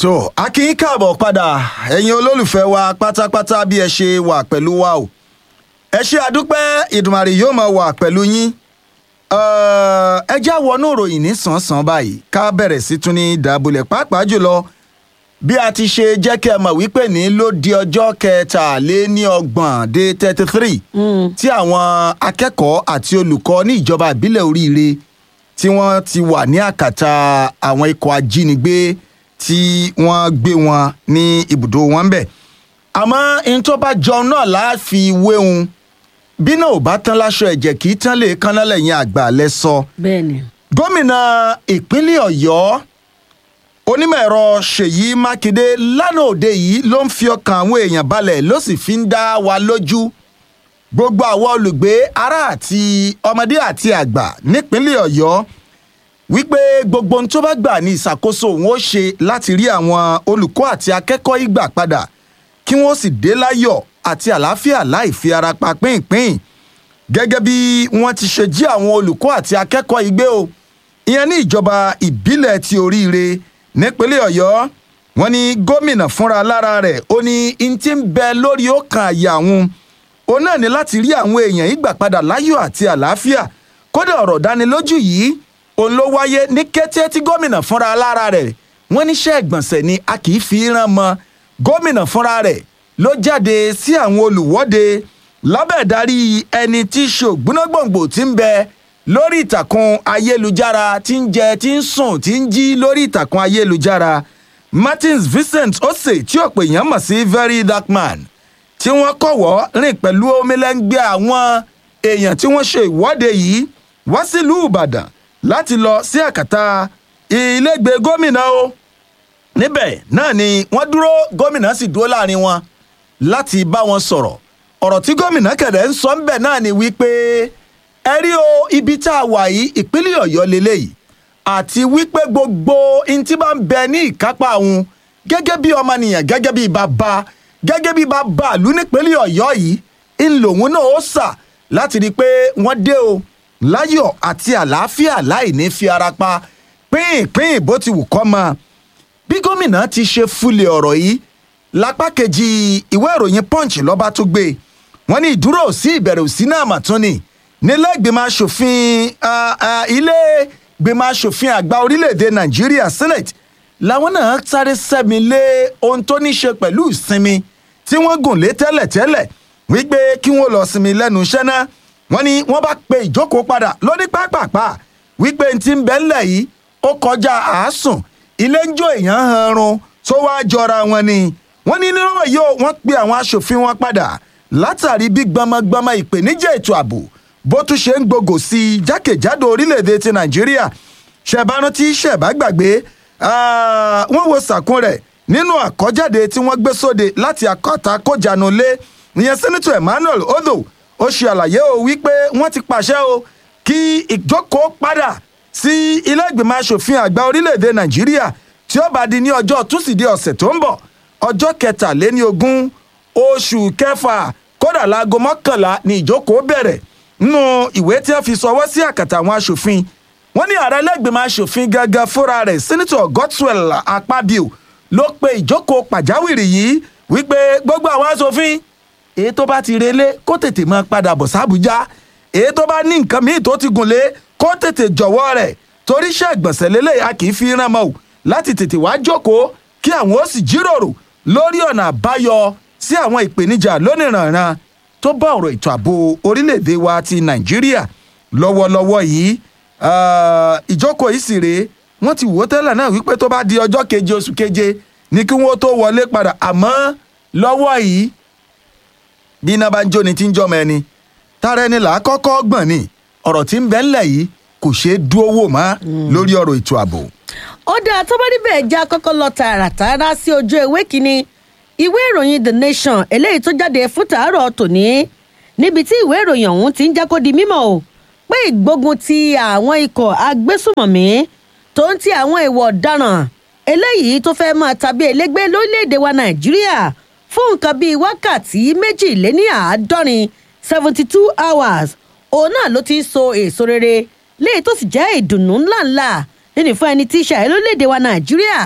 tó a kì í káàbọ̀ padà ẹ̀yin olólùfẹ́ wa pátápátá bí ẹ ṣe wà pẹ̀lú wa o ẹ ṣe àdúpẹ́ ìdùmarè yóò máa wà pẹ̀lú yín ẹ já wọnú ìròyìn ní sàn-sàn báyìí ká bẹ̀rẹ̀ sí tún ní dàbúlẹ̀ pàápàá jùlọ bí a ti ṣe jẹ́ kí ẹ mọ̀ wípé ní ló di ọjọ́ kẹtàléníọgbọ̀n dé thirty three tí àwọn akẹ́kọ̀ọ́ àti olùkọ́ ní ìjọba ìbílẹ̀ oríire tí wọ́n ti wà ní àkàtà àwọn ikọ̀ ajínigbé tí wọ́n gbé wọn ní ibùdó wọn bẹ̀. àmọ́ n tó bá jọun náà láàfi wéhun bí náà ò bá tán láṣọ ẹ̀jẹ̀ kì í tán lè kánná lẹ́yìn àgbà lẹ sọ. bẹ́ẹ̀ni. gómìnà ìpínlẹ̀ ọ̀yọ́ onímọ̀ ẹ̀rọ ṣèyí mákindé lánàá òde yìí ló ń fi ọkàn àwọn èèyàn balẹ̀ ló sì fi ń dá wa lójú gbogbo àwọn olùgbé ará àti ọmọdé àti àgbà nípínlẹ̀ ọ̀yọ́ wípé gbogbo ohun tó bá gbà ní ìṣàkóso òun ó ṣe láti rí àwọn olùkọ́ àti akẹ́kọ̀ọ́ ìgbà padà kí wọ́n sì dé láyọ̀ àti àlàáfíà láì fi ara pa pínpín gẹ́gẹ́ bí wọ́n ti ṣe jí àwọn olùkọ́ àti akẹ́kọ̀ọ́ ìgbé o ìyẹn ní ìjọba ìbílẹ̀ ti oríire nípínlẹ̀ ọ̀yọ́ wọn ní gómìnà fúnra lára rẹ̀ ó ní n ti ń bẹ lórí ọkàn àyà àwọn òun náà ní láti rí àwọn èèyàn ìgbà padà láyọ̀ àti àlàáfíà kódà ọ̀rọ̀ dánilójú yìí òun ló wáyé ní kété tí gómìnà fúnra lára rẹ̀ wọ́n níṣẹ́ ìgbọ̀nsẹ̀ ni a kì í fi rán mọ́ gómìnà fúnra rẹ̀ ló jáde sí àwọn olùwọ́de lábẹ́ ìdarí ẹni tí í ṣe ògbónágbòǹgbò tí ń bẹ lórí ìtàkùn ayélujára tí ń jẹ tí ń sùn tí ń jí lórí ìtàkùn ayélujára martins vincent ose tí ọ̀pọ̀ èèyàn mọ̀ sí very dark man tí wọ́n kọ̀wọ́ rìn pẹ̀lú omilẹ́ngbẹ́ àwọn èèyàn tí wọ́n ṣe ìwọ́de yìí wá sílùú ìbàdàn láti lọ sí àkàtà ilégbèé gómìnà o níbẹ̀ náà ni wọ́n dúró gómìnà sì dúró láàrin wọn láti bá wọn sọ̀rọ̀ ọ̀rọ̀ tí gómìnà kẹ̀dẹ̀ ń sọ ńbẹ̀ náà ni wípé ẹ rí o ibi tá a wà yìí ìpínlẹ̀ ọ̀yọ́ lélẹ́yìí àti wípé gbogbo ntí bá ń bẹ ní ìkápá òun gẹ́gẹ́ bí ọmọnìyàn gẹ́gẹ́ bí bàbá gẹ́gẹ́ bí bàbá àlú nípínlẹ̀ ọ̀yọ́ yìí ń lòun náà ó sà láti rí i pé wọ́n dé o láyọ̀ àti àlàáfíà láì ní fi ara pa pínpín bó ti wù kọ́ mọ́ bí gómìnà ti ṣe fúlẹ̀ ọ̀rọ̀ yìí lápá kejì ìwé ìròyìn punch lọ́ba tó gbé wọ́n ní ìdúró sí ìbẹ̀rẹ̀ òsì náà mà tún ni nílé ìgbìmọ̀ asòfin ilé ìgbìmọ̀ asòfin àgbà orílẹ̀-èdè nàìjíríà senate làwọn náà sáré sẹ́mi lé ohun tó ní ṣe pẹ̀lú ìsinmi tí wọ́n gùn lé tẹ́lẹ̀tẹ́lẹ̀ wípé kí wọ́n lọ sinmi lẹ́nu iṣẹ́ náà wọ́n ní wọ́n bá pe ìjókòó padà lóní pápápá wípé n ti ń bẹ́ ńlẹ̀ yìí ó kọjá àásùn ilé ń jó èèyàn hanrun tó wá jọra wọn ni wọ́n ní nínú yìí wọ́n pe àwọn asòfin wọn padà látàrí bí gbọmọgbọmọ ìpèníjà ètò ààbò bó tún ṣe ń gbogò sí i jákèjádò orílẹ̀-èdè ti nàìjíríà ṣẹ̀bánú tí ṣẹ̀bá gbàgbé wọ́n wo sàkún rẹ̀ nínú àkọ́jáde tí wọ́n gbé sóde láti akọ́ta kójànú lé ìyẹn sẹ́nitọ̀ emmanuel odò ó ṣe àlàyé o wípé wọ́n ti pàṣẹ o kí ìjókòó padà sí ilé ìgbìmọ̀ asòfin àgbà orílẹ̀-èdè nàìjíríà tí ó bá di ní ọjọ́ túsìdẹ̀ẹ́ ọ̀sẹ̀ tó ń bọ̀ ọjọ́ kẹtàléní ogún oṣù kẹfà kódà láago mọ́kànlá ni ìjókòó bẹ̀rẹ̀ nínú ìwé tí wọ́n fi sọwọ́ sí àkàtà àwọn asòfin wọ́n ní ààrẹ lẹ́gbẹ̀mọ asòfin gangan fúnra rẹ̀ sẹ́nitọ̀ godswell akpabio ló pe ìjókòó pàjáwìrì yìí wípé gbogbo àwọn asòfin èyí tó bá ti relé kó tètè máa padà bọ̀ sábùjá èyí tó bá ní nǹkan míì tó ti gùn lé kó tètè jọ̀wọ́ rẹ̀ torí iṣẹ́ ìgbọ̀nsẹ̀ lélẹ̀ a kì í fi rán mọ́ o láti tètè wá jókòó kí àwọn ó sì jíròrò lórí ọ̀nà àbáyọ sí àwọn ìpèníjà lónìrànran tó bá ọ̀rọ̀ ètò ààbò orílẹ̀-èdè wa ti nàìjíríà lọ́wọ́lọ́wọ́ yìí ìjókòó yìí sì rèé wọ́n ti wò ó tẹ́lẹ̀ náà wípé tó bá di ọjọ́ keje oṣù keje ní kí wọ́n tó wọlé padà àmọ́ lọ́wọ́ yìí bí iná bá ń jóni tí ń jọmọ ẹni tára ẹni là á kọ́kọ́ gbọ̀n ni ọ̀rọ̀ tí ń bẹ́ ńlẹ̀ yìí kò ṣeé dúró wò mọ́ lórí ọ̀rọ̀ ètò ààbò. ó dáa tó bá níbẹ̀ já kọ́kọ́ lọ tààràtàrà sí ojú ewé kínní ìwé ìròyìn the nation eléyìí tó jáde fún tàárọ̀ tòní níbi tí ìwé ìròyìn ọ̀hún ti ń jẹ́ kó di mímọ̀ o pé ìgbógun ti àwọn ikọ̀ agbésùmọ̀mí tó ń ti àwọn ìwọ̀ ọ̀daràn eléyìí tó fẹ́ máa tàbí elégbé lórílẹ̀‐èdè wa nàìjíríà fún nǹkan bíi wákàtí méjìléníàádọ́rin seventy two hours òun náà ló ti ń so èso rere léyìí tó sì jẹ́ ìdùnnú ńláńlá nínú fún ẹni tí í ṣàyẹ̀ lórílẹ̀‐èdè wa nàìjíríà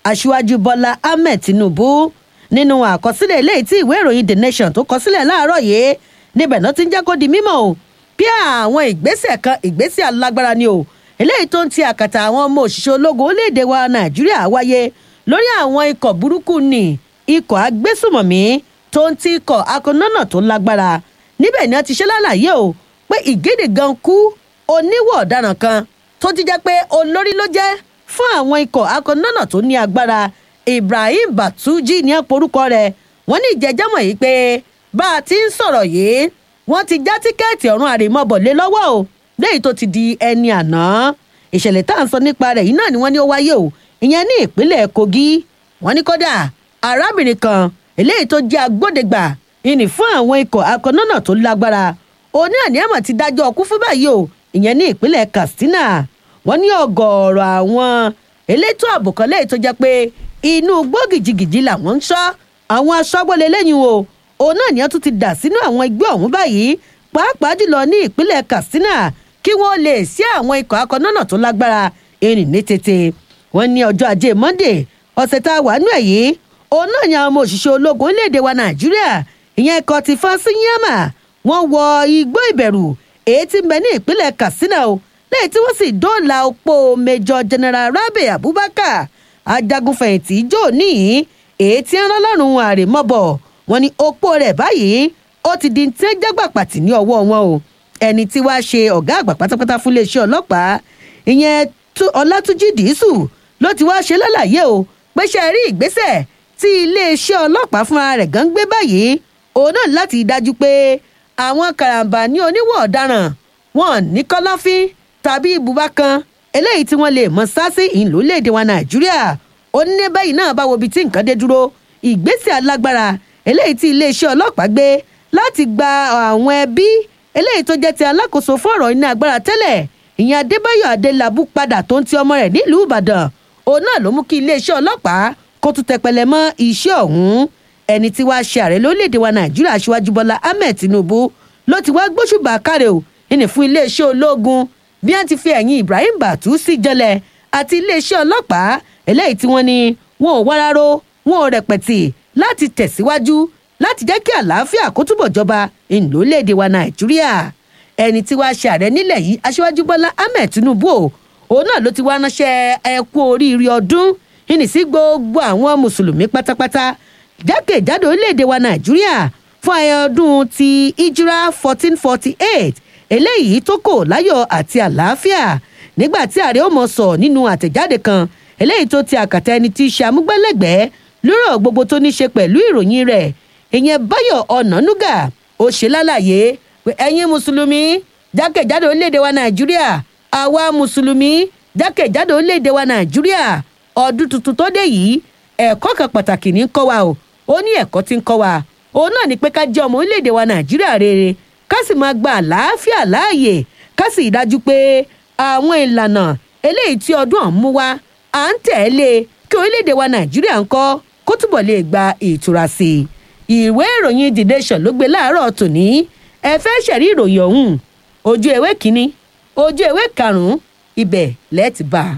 aṣíwájú bọ́lá ahmed tinubu nínú àkọsílẹ̀ eléyìí tí ìwé ìròyìn the nation tó kọ sílẹ̀ láàárọ̀ yìí níbẹ̀ náà ti ń jẹ́ kó di mímọ̀ o bí àwọn ìgbésẹ̀ kan ìgbésẹ̀ alágbára ni o eléyìí tó ń ti àkàtà àwọn ọmọ òṣìṣẹ́ ológun orílẹ̀-èdè wa nàìjíríà wáyé lórí àwọn ikọ̀ burúkú ni ikọ̀ agbésùmọ̀mí tó ń ti ikọ̀ akọ̀nọ́nà tó lágbára níbẹ̀ ni wọ́n ti ṣe lálàyé o pé ìgédè gan kú oníwọ̀ ọ̀daràn kan tó ti jẹ́ pé olórí ló jẹ́ fún àwọn ikọ̀ akọ̀nọ́nà tó ní agbára ibrahim batuji ní àporúkọ rẹ̀ wọ́n ní ìjẹ́jọ́mọ̀ yìí pé bá a ti ń sọ̀rọ̀ yìí wọ́n ti já tíkẹ́ẹ̀tì ọ̀run àrèmọ́bọ̀lé lọ́wọ́ o lẹ́yìn tó ti di ẹni àná ìṣẹ̀lẹ̀ tá à ń sọ nípa rẹ̀ yìí náà ni wọ́n ní ó wáyé o ìyẹn ní ìpínlẹ̀ kogi wọ́n ní kódà arábìnrin kan eléyìí tó jẹ́ agbódegbà ìní fún àwọn ikọ̀ akọ̀nọ́nà tó lágbára oní àníyàmọ̀ ti dájọ́ ọkú fún báyìí o ìyẹn ní ìpínlẹ̀ katsina wọ́n ní ọgọ́ọ̀rọ̀ àwọn elétò ààbò kan lẹ́yìn tó jẹ́ pé inú gbógìjìgìjì làwọn ń ṣọ́ àwọn aṣọ́gbọ́lẹ̀ lẹ́yìn o òun náà ni wọ́n tún ti dà sínú àwọn ẹgbẹ́ ọ̀hún báyìí pàápàá jùlọ ní ìpínlẹ̀ katsina kí wọ́n lè sí àwọn ikọ̀ akọ̀nọ́nà tó lágbára erin ní tètè wọ́n ní ọjọ́ ajé monday ọ̀sẹ̀ tá a wà nú ẹ̀ yìí òun náà ni àwọn ọmọ òṣìṣẹ́ ológun orílẹ̀-èdè wa nàìjíríà ìyẹn ikọ̀ ti fásinyámà wọ́n wọ igbó ìbẹ̀rù èyí tí ń bẹ ní ìpínlẹ̀ katsina o lẹ́yìn tí wọ́n sì dóòlà opó major general rabi abubakar ajagunfẹ̀yìntì jò níyìn èyí tí ń rán lọ́rùn àrèmọ́bọ̀ wọn ni opó rẹ̀ báyìí ó ti di tí ń jágbà pàtì ní ọwọ́ wọn o ẹni tí wàá ṣe ọ̀gá àgbà pátápátá fún iléeṣẹ́ ọlọ́pàá ìyẹn ọlátúnjì dìísù ló ti wá ṣe lálàyé o pé ṣe rí ìgbésẹ̀ tí iléeṣẹ́ ọlọ́pàá fúnra rẹ̀ gan gbé báyìí òun náà láti dájú pé àwọn karambà ní oníwọ̀ ọ̀daràn wọn ní kọ́láfín tàbí ibùba kan eléyìí tí wọ́n lè mọ sásí ìlú léde wa nàìjíríà ó ní báyìí náà bá wo ibi tí nǹkan dé dúró ìgbésẹ̀ alágbára eléyìí tí iléeṣẹ́ ọlọ́pàá gbé láti gba àwọn ẹbí eléyìí tó jẹ́ ti alákòóso fún ọ̀rọ̀ iná agbára tẹ́lẹ̀ ìyẹn adébáyọ̀ adélábù padà tó ń ti ọmọ rẹ̀ nílùú ìbàdàn òun náà ló mú kí iléeṣẹ́ ọlọ́pàá kó tún tẹpẹlẹ mọ́ iṣẹ́ ọ̀hún ẹni tí wàá ṣe ààrẹ lórílẹ̀‐èdè wa nàìjíríà aṣíwájú bọ́lá ahmed tinubu ló ti wá gbóṣùbà káre o ìní fún iléeṣẹ́ ológun bí wọ́n ti fi ẹ̀yìn ibrahim batu sí jẹlẹ̀ àti iléeṣẹ́ ọlọ́pàá eléyìí tí wọ́n ní wọn ò wáráró wọn ò rẹpẹ̀tì láti tẹ̀síwájú láti jẹ́ kí àlàáfíà kó túbọ̀ jọba ìlólèdè wa nàìjíríà ẹni tí wàá ṣe ààrẹ nílẹ̀ yìí aṣíwájú bọ́lá ahmed tinubu o òun náà ló ti wá ránṣẹ́ ẹkú oríire ọdún ìní sí gbogbo àwọn mùsùlùmí pátápátá jákèjádò orílẹ̀-èdè wa nàìjíríà fún ayẹyẹ ọdún ti ijira fourteen forty eight eléyìí tó kò láyọ̀ àti àlàáfíà nígbà tí ààrẹ ó mọ̀ sọ nínú àtẹ̀jáde kan eléyìí tó ti àkàtà ẹni tí í ṣe amúgbálẹ́gbẹ̀ẹ́ lórọ̀ gbogbo tó ní ṣe pẹ̀lú ìròyìn rẹ̀ ìyẹn báyọ̀ ọ̀nànúgà ó ṣe lálàyé pé ẹ̀yin mùsùlùmí jákèjádò orílẹ̀-èdè wa nàìjíríà àwa mùsùlùmí jákèjádò orílẹ̀-èdè wa nàìjíríà ọdún tuntun tó dé yìí ẹ̀kọ́ kan pàtàkì ní kọ́ wa o ó ní ẹ̀kọ́ tí ń kọ́ wa òun náà ni pé ká jẹ́ ọmọ orílẹ̀-èdè wa nàìjíríà rere ká sì máa gba àlàáfíà láàyè ká sì dájú pé àwọn ìlànà eléyìí tí ọdún ọ̀hún mú wá à ń tẹ̀lé kí orílẹ̀-èdè wa nàìjíríà ń kọ́ kó túbọ̀ lè gba ìtura sí i ìwé ìròyìn the nation ló gbé láàárọ̀ tòní ẹ fẹ́ ṣẹ̀rí ìròyìn ọ̀hún ojú ewé kínní ojú ewé karùn-ún ibẹ̀ lẹ́ẹ̀tì bá a.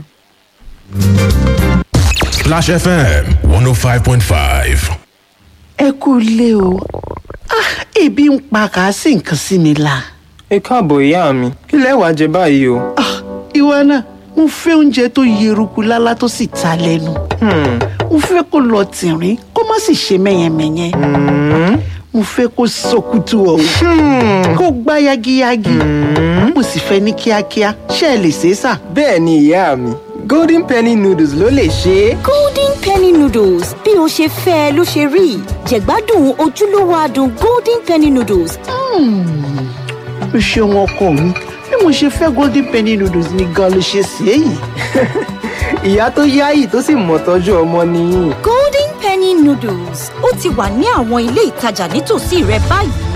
Flash FM 105.5. ẹ kú ilé o ah ebi ń pa kàásì nǹkan sí mi la ẹ káàbọ̀ ìyá mi kí lẹ wàá jẹ báyìí o. ah ìwọ náà mo fẹ́ oúnjẹ tó yeruku lálá tó sì ta lẹ́nu Hmm, mo fẹ́ kó lọ tìrín kó má sì ṣe mẹ́yẹmẹ́yẹ mo fẹ́ kó sọkútù ọ̀hún kó gbá yagiyagi mo sì fẹ́ ní kíákíá ṣé ẹ lè ṣe é sà. bẹ́ẹ̀ ni ìyá mi golden penny noodles ló lè ṣe é. golden penny noodles bí o ṣe fẹ́ ẹ ló ṣe rí jẹ̀gbádùn ojúlówó adùn golden penny noodles o ṣeun ọkọ mi bí mo ṣe fẹ́ golden penny noodles ni gan ló ṣe sí èyí. ìyá tó yáyì tó sì mọ̀ tọ́jú ọmọ nìyí. golden penny noodles ó ti wà ní àwọn ilé ìtajà nítòsí rẹ báyìí